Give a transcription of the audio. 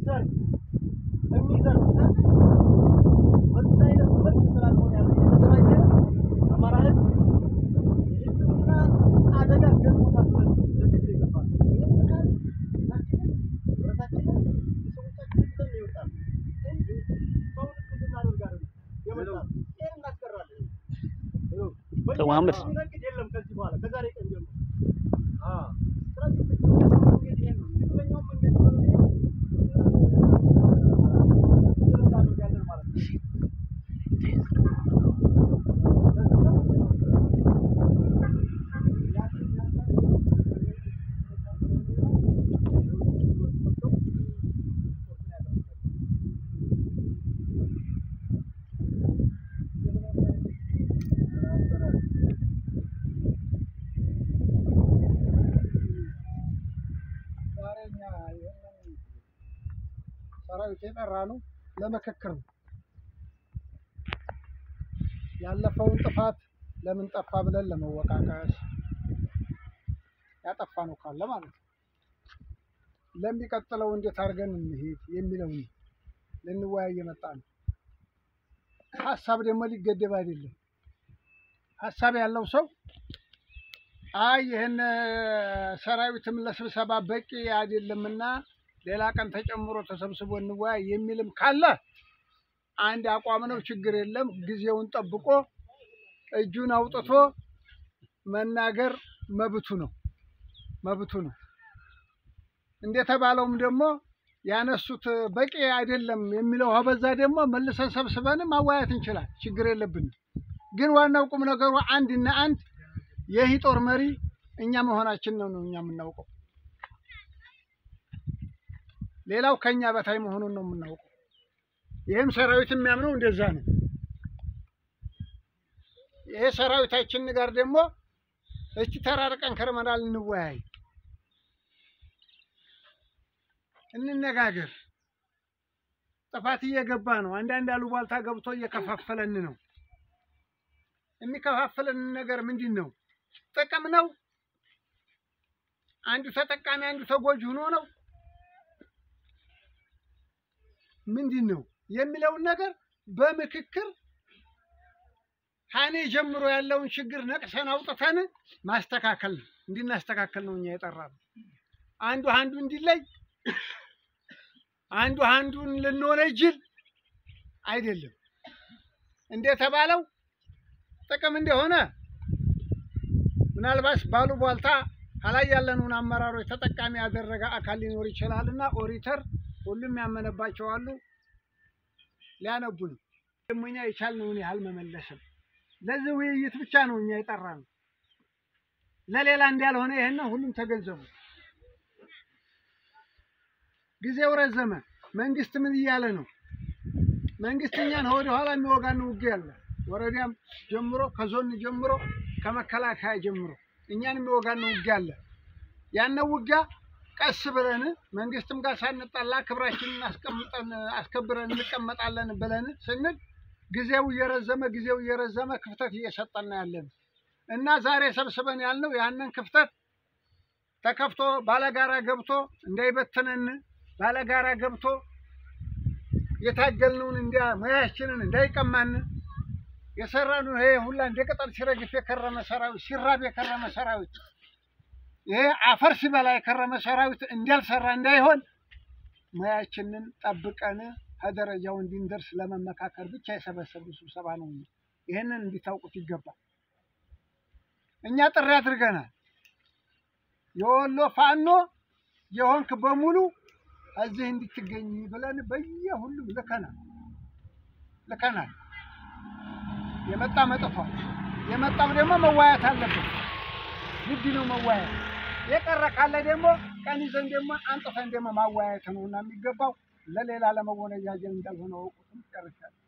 የሚዘርፍ የሚዘርፍ በዛ አይነት መልክ ስላልሆነ ያለው የተደራጀ አማራ ህዝብ የህልውና አደጋ ገጥሞታል ብለን ለትግል የገባን ይህን ስናል ህዝባችንን ህብረታችንን ቤተሰቦቻችንን ብለን ነው የወጣነው እንጂ ሰውን እኩል ልናደርግ አይደለም የመጣነው። ይህን እናስቀራለን። ሰው መሐመድ የሚነግድ የለም ከዚህ በኋላ ከዛሬ ቀን ጀምሮ። ስለዚህ ትክክለኛው መንገድ ይሄ ነው። ትክክለኛው መንገድ በመሄድ እ፣ እናደርጋለን ማለት ነው። ዛሬ እኛ ይህንን ሰራዊት የጠራ ነው ለምክክር ነው። ያለፈውን ጥፋት ለምን ጠፋ ብለን ለመወቃቀስ ያጠፋ ነው ካለ ማለት ነው። ለሚቀጥለው እንዴት አድርገን እንሄድ የሚለውን ልንወያይ የመጣ ነው። ሀሳብ ደግሞ ሊገደብ አይደለም። ሀሳብ ያለው ሰው አይ ይህን ሰራዊትም ለስብሰባ በቂ አይደለምና ሌላ ቀን ተጨምሮ ተሰብስቦ እንወያይ የሚልም ካለ አንድ አቋም ነው፣ ችግር የለም። ጊዜውን ጠብቆ እጁን አውጥቶ መናገር መብቱ ነው መብቱ ነው። እንደተባለውም ደግሞ ያነሱት በቂ አይደለም የሚለው በዛ ደግሞ መልሰን ሰብስበን ማወያየት እንችላል፣ ችግር የለብንም። ግን ዋናው ቁም ነገሩ አንድና አንድ ይህ ጦር መሪ እኛ መሆናችን ነው ነው እኛ የምናውቀው። ሌላው ከኛ በታይ መሆኑን ነው የምናውቀው። ይህም ሰራዊት የሚያምነው እንደዛ ነው። ይሄ ሰራዊታችን ጋር ደግሞ እስቲ ተራርቀን ከርመናል፣ እንወያይ፣ እንነጋገር። ጥፋት እየገባ ነው። አንዳንድ አሉባልታ ገብቶ እየከፋፈለን ነው። የሚከፋፍለን ነገር ምንድን ነው? ጥቅም ነው? አንዱ ተጠቃሚ አንዱ ተጎጂ ሆኖ ነው? ምንድን ነው የሚለውን ነገር በምክክር ሀኔ ጀምሮ ያለውን ችግር ነቅሰን አውጥተን ማስተካከል ነው። እንድናስተካከል ነው እኛ የጠራነው። አንዱ አንዱ እንዲለይ፣ አንዱ አንዱን ልንወነጅል አይደለም። እንደተባለው ጥቅም እንደሆነ ምናልባት ባሉ ቧልታ ከላይ ያለንን አመራሮች ተጠቃሚ ያደረገ አካል ሊኖር ይችላል እና ኦሪተር ሁሉም ያመነባቸው አሉ። ሊያነቡ ነው። ደግሞ እኛ የቻልነውን ያህል መመለስም ለዚህ ውይይት ብቻ ነው እኛ የጠራነው፣ ለሌላ እንዳልሆነ ይህን ሁሉም ተገንዘቡ። ጊዜው ረዘመ። መንግስት ምን እያለ ነው? መንግስት እኛን ወደ ኋላ የሚወጋን ውጊያ አለ። ወረዳም ጀምሮ ከዞን ጀምሮ ከመከላከያ ጀምሮ እኛን የሚወጋን ውጊያ አለ። ያንን ውጊያ ቀስ ብለን መንግስትም ጋር ሳንጣላ ክብራችንን አስቀምጠን አስከብረን እንቀመጣለን ብለን ስንል ጊዜው እየረዘመ ጊዜው እየረዘመ ክፍተት እየሰጠን ያለን እና ዛሬ ሰብስበን ያልነው ያንን ክፍተት ተከፍቶ ባለጋራ ገብቶ እንዳይበትነን ባለጋራ ገብቶ የታገልነውን እንዲያ ሙያችንን እንዳይቀማን የሰራነው ይሄ ሁላ እንደ ቅጠል ሲረግፍ የከረመ ሰራዊት ሲራብ የከረመ ሰራዊት ይሄ አፈር ሲበላ የከረመ ሰራዊት እንዳልሰራ እንዳይሆን ሙያችንን ጠብቀን ከደረጃው እንድንደርስ ለመመካከር ብቻ የሰበሰብነው ስብሰባ ነው። ይህንን እንዲታውቁት ይገባል። እኛ ጥሪ አድርገናል። የወሎ ፋኖ የሆንክ በሙሉ እዚህ እንድትገኝ ብለን በየሁሉም ልከናል ልከናል። የመጣ መጥቷል። የመጣም ደግሞ መዋያት አለበት። ግድ ነው መዋያት። የቀረ ካለ ደግሞ ቀን ይዘን ደግሞ አንጥፈን ደግሞ ማወያየት ነው እና የሚገባው ለሌላ ለመወነጃጀል እንዳልሆነ ወቁትም ጨርሻለሁ።